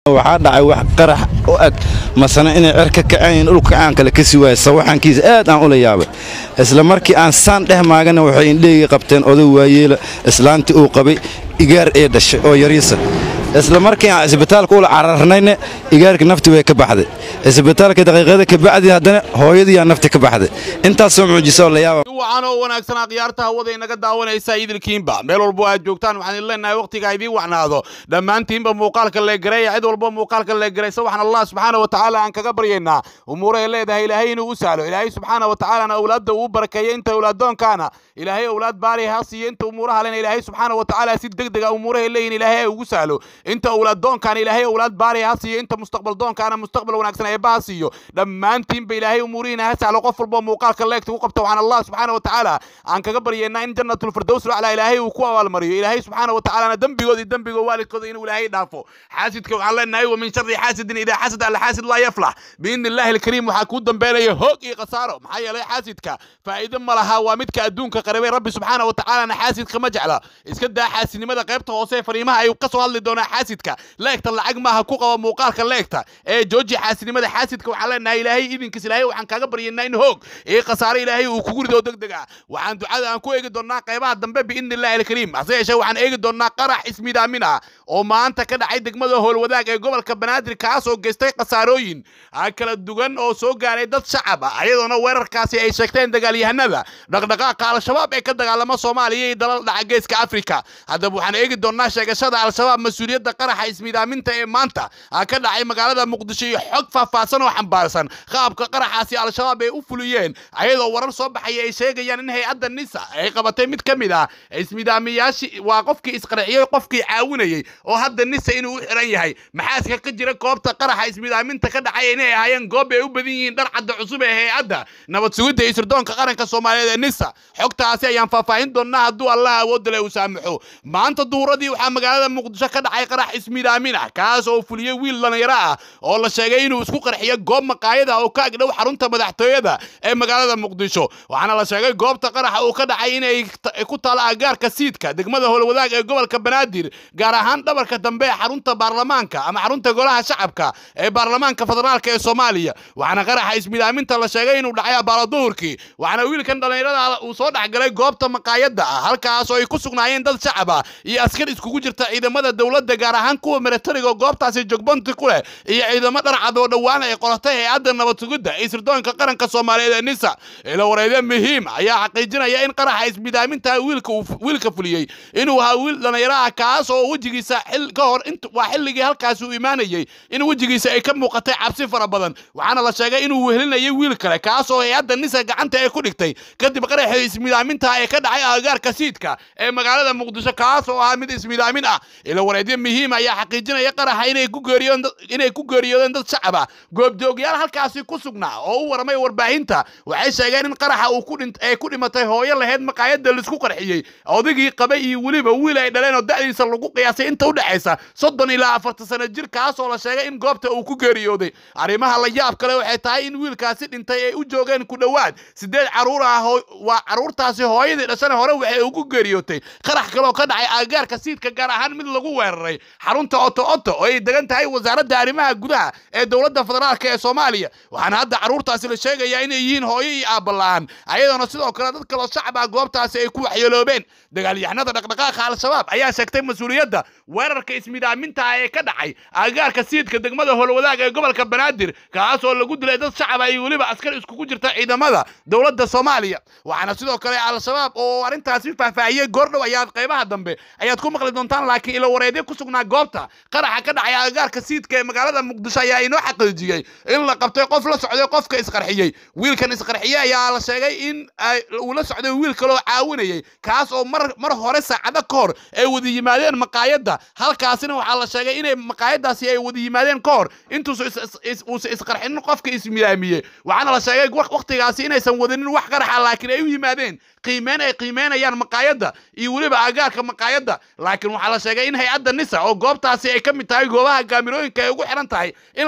waxaa dhacay wax qarax u eg masana inay cer ka kacayn dhulka aan kale ka sii waaya sawaxankiisa aad aan ula yaabay isla markii aan saan dheh maagana waxay indheygii qabteen oday waayeela islaantii uu qabay igaar ee dhashay oo yariisa isla markii aan isbitaalka ula cararnayna igaarkii nafti way ka baxday isbitaalka daqiiqada ka bacdii haddana hooyadiiyaa nafti ka baxday intaasoo mucjiso oo la yaaba wacan oo wanaagsanaa khiyaarta hawada inaga daawanaysa idilkiinba meel walbo aad joogtaan waxaan idin leenahay wakhtiga idiin wacnaado dhammaantiinba muuqaalka leegareeya cid walba muuqaalka leegaraysa waxaan allah subxaana wa tacaala aan kaga baryaynaa umuurahay leedahay ilaahay inuu u sahlo ilaahay subxaana wa tacaalana awlaadda uu barakeeya inta awlaaddoonkaana ilaahay awlaad baari ha siiya inta umuuraha lena ilaahay subxaana wa tacaala si deg dega umuurahay leeyihin ilaahay ugu sahlo inta awlaaddoonkaana ilaahay awlaad baari ha siiya inta mustaqbaldoonkaana mustaqbal wanaagsan eebba ha siiyo dhammaantiinba ilaahay umuurihiina ha sahlo qof walba muuqaalka leegta u qabta waxaan allah subxaana wa tacaala aan kaga baryaynaa in jannatulfirdows laclaa ilaahay uu ku abaalmariyo ilaahay subxaana wa tacaalana dembigood iyo dembiga waalidkooda inuu ilaahay dhaafo xaasidka waxaan leenahay wa min shari xaasidin idaa xasad alxaasid laa yaflax biidni illaahi alkariim waxaa kuu dambeynaya hoog iyo khasaaro maxaa yeelay xaasidka faa'iido ma laha waa midka adduunka qaribay rabbi subxaana wa tacaalana xaasidka ma jecla iska daa xaasidnimada qaybta hoose fariimaha ay ka soo hadli doonaa xaasidka leegta lacag maaha ku qaba muuqaalka leegta ee jooji xaasidnimada xaasidka waxaan leenahay ilaahay idinkiis ilaahay waxaan kaaga baryaynaa in hoog iyo khasaaro ilaahay uu kugu rido deg deg ah waxaan ducada aan ku eegi doonnaa qaybaha dambe biidni illaahi alkariim hase yeeshee waxaan eegi doonnaa qarax ismidaamin ah oo maanta ka dhacay degmada howlwadaag ee gobolka banaadir kaasoo geystay khasaarooyin kala duwan oo soo gaaray dad shacab ah ayadoona weerarkaasi ay sheegteen dagaalyahanada dhaqdhaqaaqa al-shabaab ee ka dagaalama soomaaliya iyo dalal dhaca geeska afrika haddaba waxaan eegi doonnaa sheegashada al-shabaab mas-uuliyadda qaraxa ismidaaminta ee maanta ka dhacay magaalada muqdisho iyo xog faahfaahsan oo xambaarsan qaabka qaraxaasi al-shabaab ay u fuliyeen ayadoo warar soo baxaya ay sheegayaan in hay-adda nisa ay qabatay mid ka mid ah ismidaamiyaashii waa qofkii isqarxiyey qofkii caawinayey oo hadda nisa inuu u xiran yahay maxaaska ka jira goobta qaraxa ismidaaminta ka dhacay inay ahaayeen goob ay u badan yihiin dhar cadda cusub ee hay-adda nabad sugidda iyo sirdoonka qaranka soomaaliyeed ee nisa xogtaasi ayaan faahfaahin doonnaa hadduu allah awoodda leh uu saamaxo maanta duhuradii waxaa magaalada muqdisho ka dhacay qarax ismidaamin ah kaas oo fuliyey wiil dhallinyaro ah oo la sheegay inuu isku qarxiyo goob maqaayada oo ka agdhow xarunta madaxtooyada ee magaalada muqdisho waxaana la sheegay goobta qaraxa uu ka dhacay inay ku taalo agaarka siidka degmada howlwadaag ee gobolka banaadir gaar ahaan dhabarka dambe ee xarunta baarlamaanka ama xarunta golaha shacabka ee baarlamaanka federaalka ee soomaaliya waxaana qaraxa ismidaaminta la sheegay inuu dhacay abaalo duhurkii waxaana wiilkan dhallinyarada uu soo dhexgalay goobta maqaayadda ah halkaas oo ay ku sugnaayeen dad shacab ah iyo askar iskugu jirta ciidamada dowladda gaar ahaan kuwa milatariga oo goobtaasi jogbanti ku leh iyo ciidamo dharcad oo dhowaan ay qoratay hay-adda nabad sugidda iyo sirdoonka qaranka soomaaliyeed ee nisa ila wareedyo muhiim ayaa xaqiijinaya in qaraxa ismidaaminta wiilka wiilka fuliyey inuu ahaa wiil dhallinyaro ah kaas oo wejigiisa xil ka hor waa xilligii halkaasi uu imaanayey in wejigiisa ay ka muuqatay cabsi fara badan waxaana la sheegay inuu wehelinayay wiil kale kaas oo hay-adda nisa gacanta ay ku dhigtay kadib qaraxii ismidaaminta ee ka dhacay agagaarka siidka ee magaalada muqdisho kaas oo ahaa mid ismidaamin ah ila wareedyo muhiim ayaa xaqiijinaya qaraxa inay ku geeriyoodeen inay ku geeriyoodeen dad shacab ah goobjoogyaal halkaasi ku sugnaa oo u waramay warbaahinta waxay sheegeen in qaraxa uu ku dhint ay ku dhimatay hooyo lahayd maqaayadda laisku qarxiyey odaygii qabay iyo weliba wiil ay dhaleen oo da'diisa lagu qiyaasay inta u dhexaysa soddon ilaa afartan sano jir kaas oo la sheegay in goobta uu ku geeriyooday arrimaha la yaab kale waxay tahay in wiilkaasi dhintay ay u joogeen ku dhowaad siddeed carruur ah waa carruurtaasi hooyadii dhashana hore waxay ugu geeriyootay qarax kaleoo ka dhacay agagaarka siidka gaar ahaan mid lagu weeraray xarunta oto oto oo ay degan tahay wasaaradda arrimaha gudaha ee dowladda federaalk ee soomaaliya waxaana hadda carruurtaasi la sheegayaa inay yihiin hooyo iyo aabbala'aan ayadoona sidoo kale dad kaloo shacab ah goobtaasi ay ku waxyeeloobeen dagaalyahanada dhaqdhaqaaqa al-shabaab ayaa sheegtay mas-uuliyadda weerarka ismidaaminta ah ee ka dhacay agagaarka siidka degmada howlwadaag ee gobolka banaadir kaas oo lagu dilay dad shacab ah iyo weliba askar iskugu jirta ciidamada dowladda soomaaliya waxaana sidoo kale al-shabaab oo arrintaasi faahfaahiyey goordhow ayaad qaybaha dambe ayaad ku maqli doontaan laakiin ilo wareedyo ku sugnaa goobta qaraxa ka dhacay agagaarka siidka ee magaalada muqdisho ayaa inoo xaqiijiyey in la qabtay qof la socday qofka isqarxiyey wiilkan isqarxiyey ayaa la sheegay in uu la socday wiil kaloo caawinayay kaas oo mar mar hore saacado ka hor ay wada yimaadeen maqaayadda halkaasina waxaa la sheegay inay maqaayaddaasi ay wada yimaadeen ka hor intuusa uusa isqarxinin qofka ismidaamiyey waxaana la sheegay wakhtigaasi inaysan wadanin wax qaraxa laakiin ay u yimaadeen qiimeyn ay qiimeynayaan maqaayadda iyo weliba agaarka maqaayadda laakiin waxaa la sheegay in hay-adda nisa oo goobtaasi ay ka mid tahay goobaha gaamirooyinka ay ugu xiran tahay in la dabagalay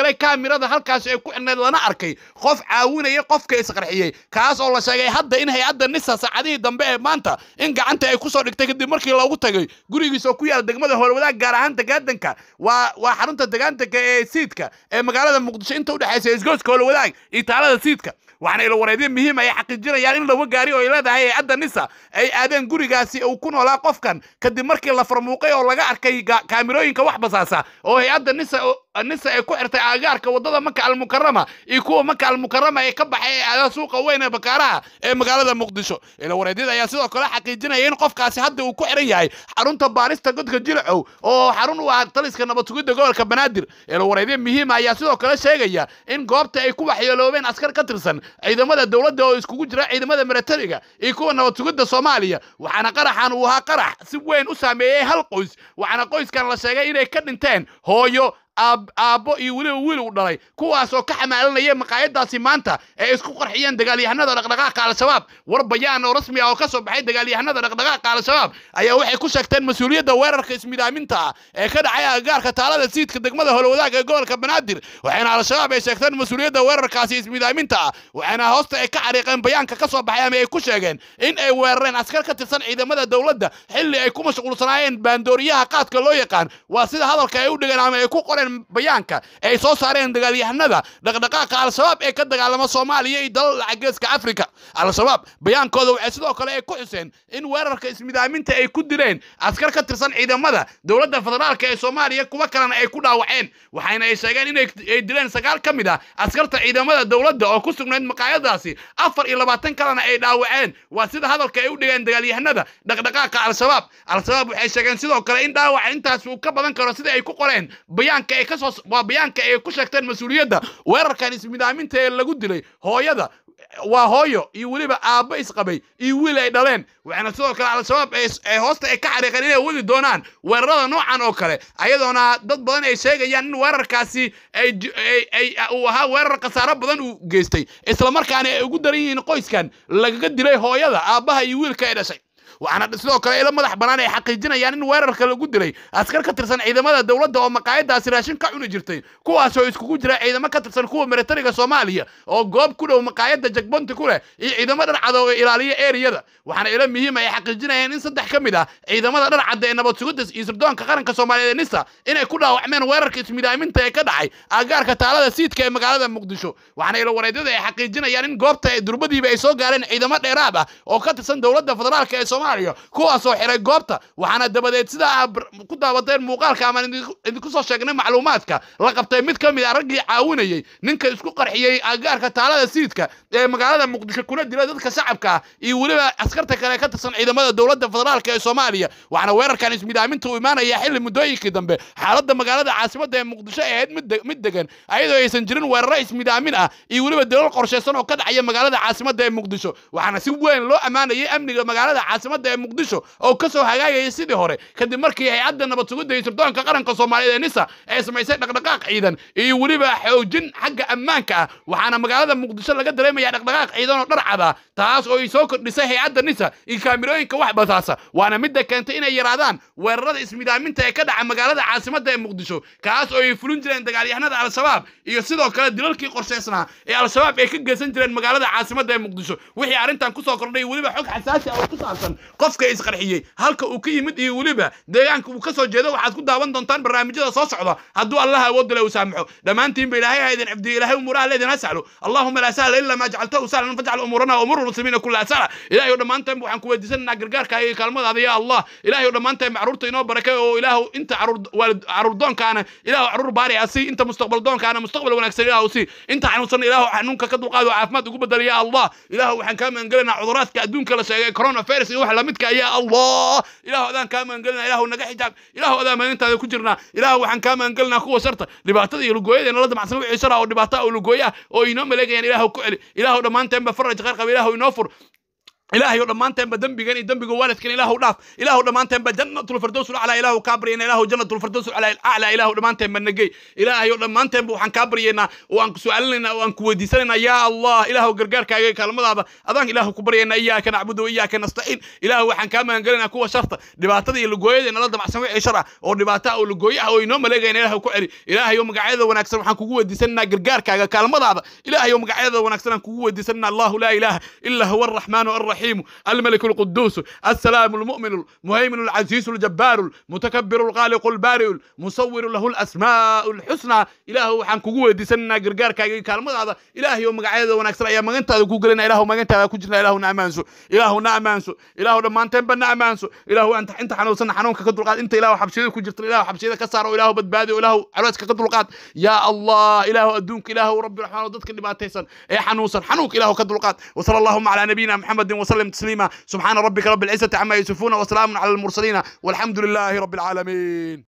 kale kaamirada halkaasi ay ku xidhnayd lana arkay qof caawinaya qofka isqarxiyey kaas oo la sheegay hadda in hay-adda nisa saacadihii dambe ee maanta in gacanta ay kusoo dhigtay kadib markii loogu tagay gurigiisa oo ku yaala degmada howlwadaag gaar ahaan degaadanka waa waa xarunta degaantanka ee siidka ee magaalada muqdisho inta udhexaysa isgooska howlwadaag iyo taalada siidka waxaana ilo wareedyo muhiim ay xaqiijinayaan in laba gaari oo ay leedahay hay-adda nisa ay aadeen gurigaasi uu ku noolaa qofkan kadib markii la farmuuqay oo laga arkay kaamirooyinka wax basaasa oo hay-adda nisa nisa ay ku xirtay aagaarka waddada maka almukarama iyo kuwa maka almukarama ee ka baxay ee aada suuqa weyn ee bakaaraha ee magaalada muqdisho ilo wareedyada ayaa sidoo kale xaqiijinaya in qofkaasi hadda uu ku xiran yahay xarunta baarista godka jilcow oo xarun u ah taliska nabad sugidda gobolka banaadir ilo wareedyo muhiima ayaa sidoo kale sheegaya in goobta ay ku waxyeeloobeen askar ka tirsan ciidamada dowladda oo iskugu jira ciidamada milatariga iyo kuwa nabad sugidda soomaaliya waxaana qaraxan uu ahaa qarax si weyn u saameeyey hal qoys waxaana qoyskan la sheegay inay ka dhinteen hooyo aabbo iyo weliba wiil uu dhalay kuwaasoo ka xamaalanaya maqaayadaasi maanta ee isku qarxiyeen dagaalyahanada dhaqdhaqaaqa al-shabaab war bayaan oo rasmi ah oo ka soo baxay dagaalyahanada dhaqdhaqaaqa al-shabaab ayaa waxay ku sheegteen mas-uuliyadda weerarka ismidaaminta ah ee ka dhacay agagaarka taalada siidka degmada howlwadaag ee gobolka banaadir waxayna al-shabaab ay sheegteen mas-uuliyadda weerarkaasi ismidaaminta ah waxayna hoosta ay ka xariiqeen bayaanka ka soo baxay ama ay ku sheegeen in ay weerareen askar ka tirsan ciidamada dowladda xilli ay ku mashquulsanaayeen baandooriyaha qaadka loo yaqaan waa sida hadalka ay u dhigeen ama ay ku qoreen bayaanka ay soo saareen dagaalyahanada dhaqdhaqaaqa al-shabaab ee ka dagaalama soomaaliya iyo dalal lacageeska afrika al-shabaab bayaankooda waxay sidoo kale ay ku xuseen in weerarka ismidaaminta ay ku dileen askar ka tirsan ciidamada dowladda federaalka ee soomaaliya kuwa kalena ay ku dhaawaceen waxayna ay sheegeen inay dileen sagaal ka mid ah askarta ciidamada dowladda oo ku sugnayd maqaayadaasi afar iyo labaatan kalena ay dhaawaceen waa sida hadalka ay u dhigeen dagaalyahanada dhaqdhaqaaqa al-shabaab al-shabaab waxay sheegeen sidoo kale in dhaawaca intaas uu ka badan karo sida ay ku qoreen bayaanka ay kasoo waa bayaanka ay ku sheegteen mas-uuliyadda weerarkan ismidaaminta ee lagu dilay hooyada waa hooyo iyo weliba aabbo isqabay iyo wiil ay dhaleen waxaana sidoo kale al-shabaab ee hoosta ay ka xariiqeen inay wadi doonaan weerarada noocan oo kale ayadoona dad badan ay sheegayaan in weerarkaasi ay uu ahaa weerar khasaaro badan uu geystay islamarkaana ay ugu daran yihiin qoyskan lagaga dilay hooyada aabbaha iyo wiilka ay dhashay waxaana sidoo kale ilo madax bannaan ay xaqiijinayaan in weerarka lagu dilay askar ka tirsan ciidamada dowladda oo maqaayadaasi raashin ka cuni jirtay kuwaasoo iskugu jira ciidamo ka tirsan kuwa milatariga soomaaliya oo goob ku dhow maqaayadda jagbonti ku leh iyo ciidamo dharcada oo ilaaliya eriyada waxaana ilo muhiim ay xaqiijinayaan in saddex ka mid ah ciidamada dharcadda ee nabad sugidda iyo sirdoonka qaranka soomaaliyeed ee nisa inay ku dhaawacmeen weerarka ismidaaminta ee ka dhacay agaarka taalada siidka ee magaalada muqdisho waxaana ilo wareedyada ay xaqiijinayaan in goobta durbadiiba ay soo gaareen ciidamo dheeraad ah oo ka tirsan dowladda federaalka ee soomaaliya kuwaasoo xiray goobta waxaana dabadeed sidaa ku daawateen muuqaalka amaan idinku soo sheegnay macluumaadka la qabtay mid ka mid a raggii caawinayey ninka isku qarxiyey agaarka taalada siidka ee magaalada muqdisho kuna dila dadka shacabka ah iyo weliba askarta kale ka tirsan ciidamada dowladda federaalka ee soomaaliya waxaana weerarkan ismidaaminta uu imaanaya xilli muddooyinkii dambe xaaladda magaalada caasimadda ee muqdisho ee ahayd mid degan ayadoo aysan jirin weeraro ismidaamin ah iyo weliba dalal qorshaysan oo ka dhacaya magaalada caasimadda ee muqdisho waxaana si weyn loo ammaanayay amniga magaalada caasimadda ee muqdisho oo ka soo hagaagayay sidii hore kadib markii hay-adda nabad sugidda iyo sirdoonka qaranka soomaaliyeed ee nisa ay samaysay dhaqdhaqaaq ciidan iyo weliba xoojin xagga ammaanka ah waxaana magaalada muqdisho laga dareemaya dhaqdhaqaaq ciidan oo dharcad ah taas oo ay soo kordhisay hay-adda nisa iyo kaamirooyinka wax basaasa waana midda keentay inay yaraadaan weerarada ismidaaminta ee ka dhaca magaalada caasimadda ee muqdisho kaas oo ay fulin jireen dagaalyahanada al-shabaab iyo sidoo kale dilalkii qorshaysnaa ee al-shabaab ay ka geysan jireen magaalada caasimadda ee muqdisho wixii arrintan kusoo kordhay weliba xog xasaasi ah oo ku saabsan qofka isqarxiyey halka uu ka yimid iyo weliba deegaanka uu ka soo jeedo waxaad ku daawan doontaan barnaamijyada soo socda hadduu allah awood le uu saamaxo dhammaantiinba ilaahay ha idin cibdiyo ilaahay umuuraha leedin ha sahlo allahuma laa sahla ila maa jacaltahu sahlan fajcal umuurana umuur lmuslimiina kullaha sahla ilahay oo dhammaanteen waxaan ku weydiisanaynaa gargaarka iyo kaalmadaada ya allah ilahay oo dhammaanteen caruurta inoo barakay oo ilaahu inta caruur doonkaana ilaahu caruur baari ha sii inta mustaqbal doonkaana mustaqbal wanaagsan ilaahu sii inta xanuunsan ilaahu xanuunka ka dulqaado caafimaad ugu bedel ya allah ilaahu waxaan kaa magangelinaa cuduraadka adduunka la sheegay coronavirus iyo wax lamidka ya allah ilaahu adaan kaa magangelina ilaahu naga xijaab ilaahu adaan maalintaada ku jirnaa ilaahu waxaan kaa magangelinaa kuwa sharta dhibaatada iyo lugooyada nala damacsan wixii shara oo dhibaata oo lugooya oo inoo maleegayaan ilaahu ku celi ilaahu dhammaanteenba faraj khayr qaba ilaahu inoo fur ilaahayo dhammaanteenba dembigan iyo dembiga waalidkan ilaahu dhaaf ilaahu dhammaanteenba jannatulfirdows aclaa ilaahu kaa baryaynaa ilaahu jannatulfirdows aclaa ilaahu dhammaanteenba nagey ilaahayo dhammaanteenba waxaan kaa baryaynaa oo aan ku su'aalinaynaa oo aan ku weydiisanaynaa yaa allah ilaahu gargaarkaaga iyo kaalmadaada adaan ilaahu ku baryaynaa iyaaka nacbudu wa iyaaka nastaciin ilaahu waxaan kaa magangelinaynaa kuwa sharta dhibaatada iyo lugooyada nala damacsan wixii shar ah oo dhibaato ah oo lugooyo ah oo inoo maleegayna ilaahu ku celi ilaahayo magacyada wanaagsan waxaan kugu weydiisanaynaa gargaarkaaga kaalmadaada ilaahayo magacyada wanaagsan aan kugu weydiisanaynaa allahu laa ilaaha ila huwa arraxmaanu arraxiim الرحيم الملك القدوس السلام المؤمن المهيمن العزيز الجبار المتكبر الخالق البارئ المصور له الاسماء الحسنى إله waxaan kugu weydiisanaynaa gargaarkaaga kaalmadaada ilaahay oo magacyada wanaagsan ayaa magantaada ku gelina ilaahu magantaada ku jirna ilaahu na amaanso ilaahu na amaanso ilaahu dhammaanteenba na amaanso ilaahu anta inta xanuunsan xanuunka ka dulqaad inta ilaahu xabsiyada ku jirta ilaahu xabsiyada ka saaro ilaahu badbaadi ilaahu calooska ka dulqaad yaa allah ilaahu adduunka ilaahu rabbi raxmaan dadka dhibaataysan ee xanuunsan xanuunka ilaahu ka dulqaad wasala allahuma calaa nabiyina maxamedin وسلم تسليما سبحان ربك رب العزة عما يصفون وسلام على المرسلين والحمد لله رب العالمين